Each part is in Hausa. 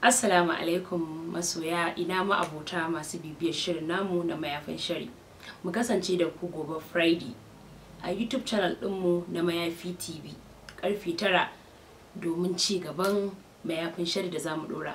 Assalamu alaikum masoya ina ma abota masu bibiyar shirin namu na mayafin shari. Mu kasance da ku gobe Friday a YouTube channel ɗinmu na Mayafi TV karfe tara domin ci gaban mayafin shari da zamu ɗora.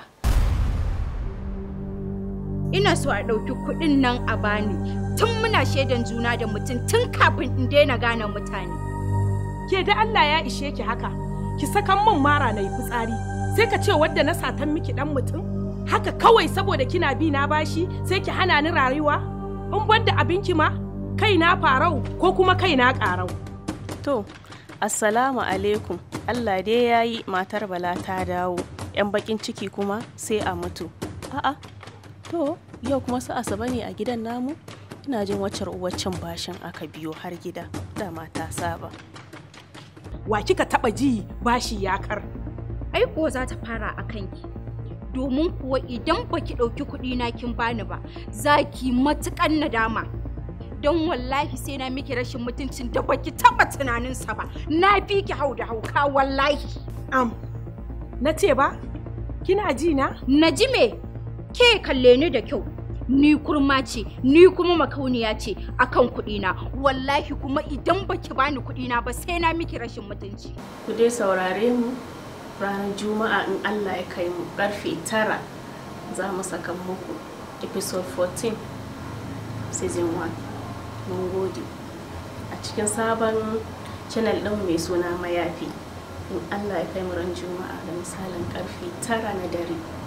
ina so a ɗauki kuɗin nan a bani tun muna shaidan juna da mutum tun kafin in daina gane mutane. Ke da Allah ya ishe ki haka, ki sakan min mara na yi fitsari, sai ka ce wadda na satan miki dan mutum? Haka kawai saboda kina bi na bashi sai ki hana ni rayuwa? In banda abinki ma, kai na farau ko kuma kai na ƙarau. To, Assalamu alaikum. Allah dai ya yi matar Bala ta dawo. 'Yan bakin ciki kuma sai a mutu. A'a, to, yau kuma su asaba ne a gidan namu? Ina jin waccar uwaccin bashin aka biyo har gida. Dama ta saba. Wa kika taɓa ji bashi ya kar? Ai kuwa za ta fara a kanki. Domin kuwa idan baki ɗauki kuɗi na kin bani ba, za ki matuƙan nadama. Don wallahi sai na miki rashin mutuncin da baki taɓa tunaninsa ba. Na fi ki hau da hauka wallahi. Am, na ce ba? Kina ji na? Na ji me? Ke kalle ni da kyau. Ni kurma ce, ni kuma makauniya ce akan kuɗina. Wallahi kuma idan baki bani kuɗina ba sai na miki rashin mutunci. Ku dai saurare mu ranar Juma'a in Allah ya kai mu karfe tara za mu saka muku episode 14 season 1. Mun gode. A cikin sabon channel ɗin mai suna mayafi. In Allah ya kai mu ran Juma'a da misalin karfe tara na dare.